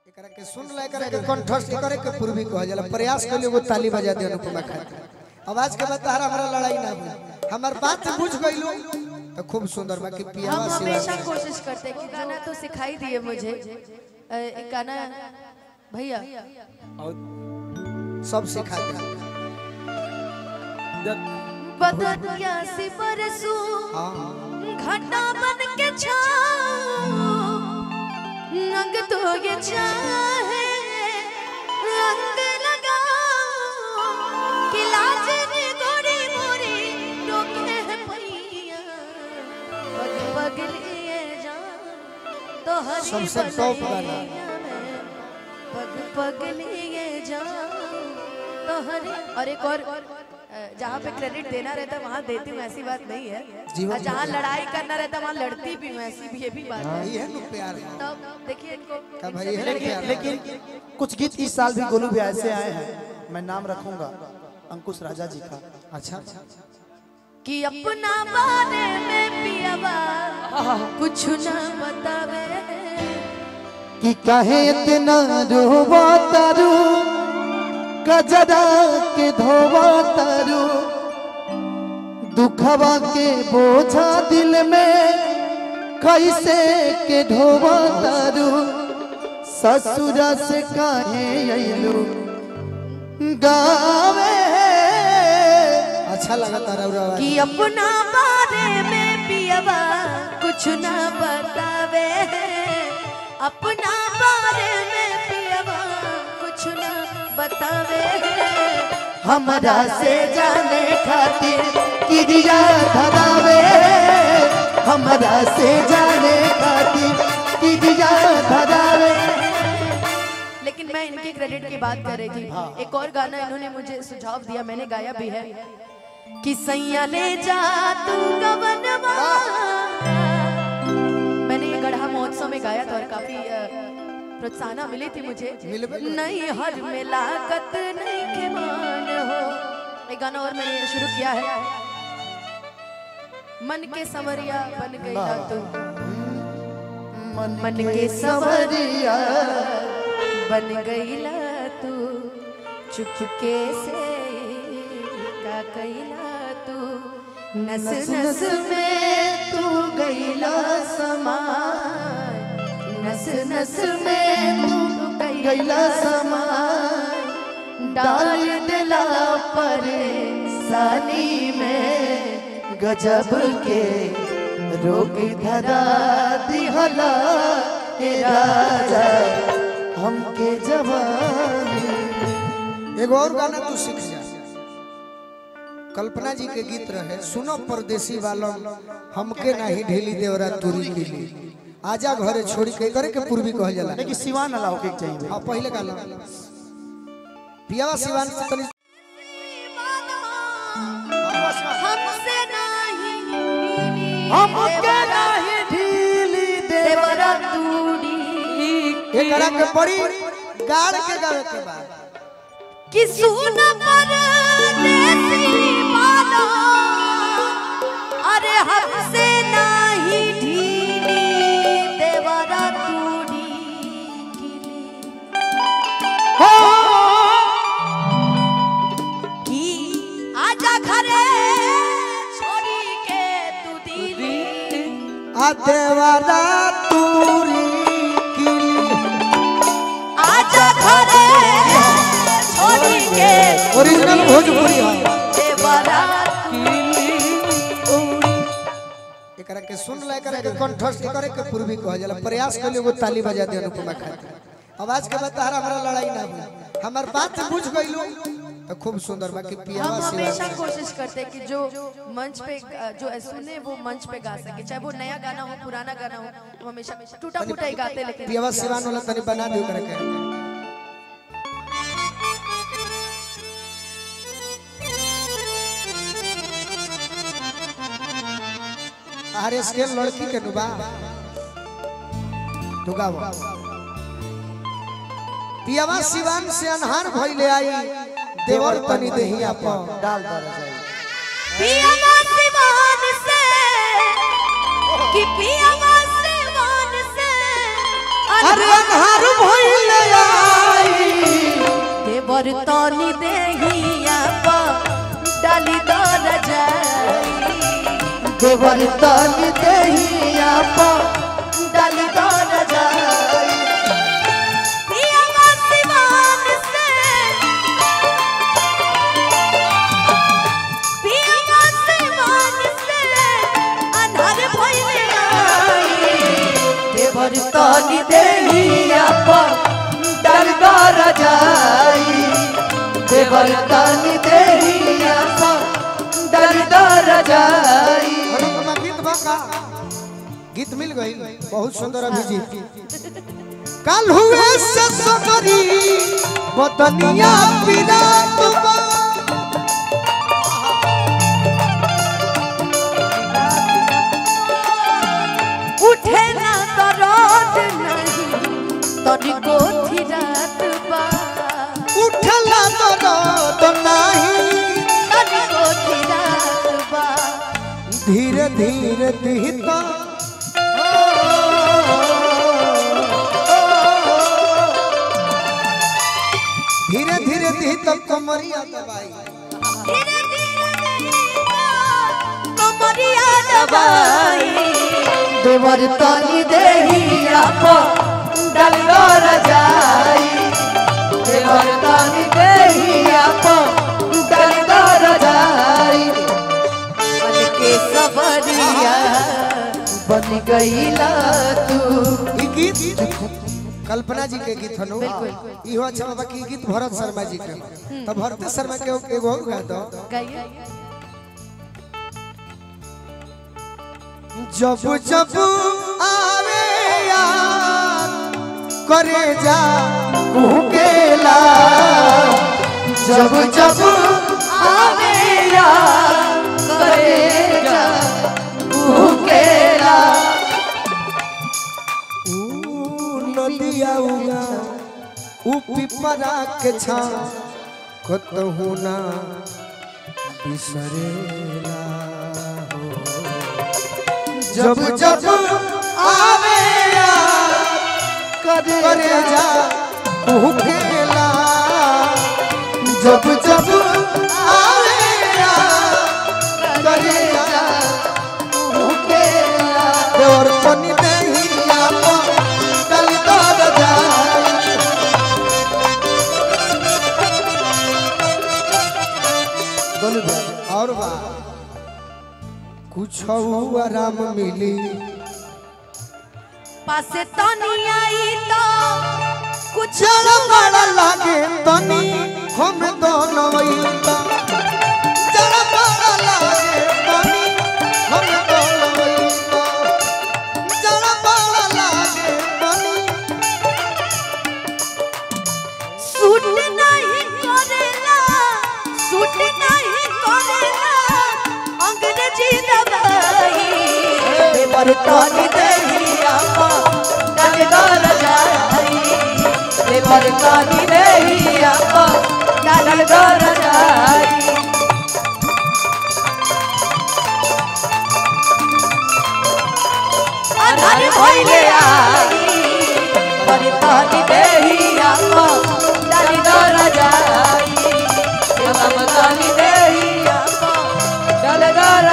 एकरा के सुन ला एकरा के कंठस्थ करे के पूर्वी कह जाला प्रयास कर लियो ताली बजा दे अनुपमा खातिर आवाज के बाद तारा हमारा लड़ाई ना हुई हमर बात बुझ गइलो तो खूब सुंदर बाकी पियावा हम सिवा हमेशा कोशिश करते हैं कि गाना तो सिखाई दिए मुझे अ, एक गाना भैया सब सिखा दे बदनिया सी बरसू हां घटा बन के छाओ रंग तो ये चाहे रंग लगाओ कि लाज ने गोरी मोरी रोके है पैया पग पग लिए जान तो हरी सबसे टॉप गाना। बलैया में पग पग लिए जान तो हरी और एक और अ, जहाँ पे क्रेडिट देना रहता है वहाँ देती हूँ ऐसी बात नहीं है जीवन और जहाँ लड़ाई करना रहता है वहाँ लड़ती भी हूँ ऐसी भी ये भी बात है ये है नु प्यार तब देखिए इनको का भाई ये है ना प्यार लेकिन कुछ गीत इस साल भी गोलू भी ऐसे आए हैं मैं नाम रखूंगा अंकुश राजा जी का अच्छा कि अपना बारे में पियावा कुछ न बतावे कि कहे इतना रोवा तारू कजरा के धोवा तारू दुखवा के बोझा दिल में कैसे के ढोवा तारू ससुरा से काहे अइलू गावे अच्छा लगा तारा और आवाज कि अपना बारे में पियावा कुछ न बतावे अपना बारे में पियावा कुछ न बतावे हमरा से जाने खातिर किरिया धरावे हमरा से जाने खातिर किरिया धरावे लेकिन मैं इनके क्रेडिट की बात कर रही थी एक और गाना इन्होंने मुझे सुझाव दिया मैंने गाया भी है कि सैया ले जा तू गवनवा मैंने ये गढ़ा महोत्सव में गाया था और काफी अ, प्रोत्साहन मिली थी मुझे मिलबे करी। नहीं हर में लागत नहीं के मान हो एक गाना और मैंने शुरू किया है मन के समरिया बन गई ना तू मन के सवरिया बन गईला तू चुपके से का कैला तू नस नस में तू गईला समा नस नस में तू गईला समा डाल दिला परेशानी में गजब के रोग धरा दिहला हे राजा हमके जवानी एगो और गाना तू सीख जा कल्पना जी के गीत रहे सुनो परदेसी वालों हमके नहीं ढीली देवरा तुरी गिली आजा घरे छोड़ी के करे के पूर्वी कह जाला लेकिन सिवान अलाव के चाहिए हाँ पहले गाना पियावा सिवान से तनी हमसे नहीं हमके नहीं ढीली देवरा तूड़ी एकरा के बड़ी गाड़ के गावे के बाद कि सुन परदेसी वाला अरे हमसे नहीं ढीली देवरा तूड़ी हो कि आजा घरे छोड़ी के तू दिली आ देवरा तुरी गिली आजा घरे छोड़ी के ओरिजिनल भोजपुरी है देवरा एकरा के सुन ला एकरा के कंठस्थ करे के पूर्वी कह जाला प्रयास कर लियो ताली बजा दे अनुपमा खातिर आवाज के बाद तारा हमारा लड़ाई ना हुई हमर बात बुझ गइलो तो खूब सुंदर बाकी पियावा हम सिवा हमेशा कोशिश करते हैं कि जो मंच पे अ, जो सुने वो मंच पे गा सके चाहे वो नया गाना हो पुराना गाना हो हम हमेशा टूटा फूटा ही गाते हैं, लेकिन पियावा सिवान वाला तनी बना दियो करे के अरे स्केल लड़की के नुबा दुगावो पियावा सिवान से अनहार भइले आई देवर तनी देही आपन डाल दर जाए पियावा सिवान से कि पियावा सिवान से अरे अनहार भइले देवर तनी देहिया पा डाली दर जाई देवर तन देहिया पा डाली दर जाई पिया सिवान से पिया सिवान से अनहर भइले आई देवर तन देहिया पा डर कर जाई देवर तन देहिया पा डर कर जाई अनुपमा गीत बका गीत मिल गई बहुत सुंदर अभिजीत कल हुए से सगरी बदनिया विराट बा उठे ना तो रोज नहीं तोरी गोथी रात बा उठला तो तो नहीं तोरी गोथी रात बा धीरे धीरे दिहता धीरे धीरे दिहता कमरिया दबाई धीरे धीरे देहिया कमरिया दबाई देवर तन देहिया पा डर कर जाई देवर तन देहिया पा डर कर जाई मन के सवरिया बन गईला तू ई गीत कल्पना जी के गीत हनु इहो अच्छा बाबा की गीत भरत शर्मा जी के तो भरत शर्मा के एगो और गा दो गाइए जब जब आवे याद करे जा कुकेला जब जब आवे याद करेगा कुकेला ऊ नदिया उगा ऊ पिपरा के छा कतहु ना बिसरेला हो जब जब आवे याद करे जा कुकेला जब जब आवे याद करे जा कुकेला देवर पनी देहिया पा डल दर जाई बोलू भाई और बा कुछ आराम मिली पासे तनी आई तो कुछ चल बड़ा लागे तनी हम दोनों वैता चल बड़ा लागे तनी हम दोनों वैता चल बड़ा लागे तनी सूट नहीं करेला सूट नहीं करेला अंग्रेजी दवाई देवर तन देहिया पा डर कर जाई देवर तन देहिया पा डर कर जाई अनहर भइले आई देवर तन देहिया पा डर कर जाई देवर तन देहिया पा डर कर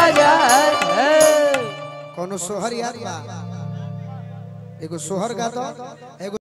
जाई कोनो सोहर याद बा एगो सोहर गा दो एगो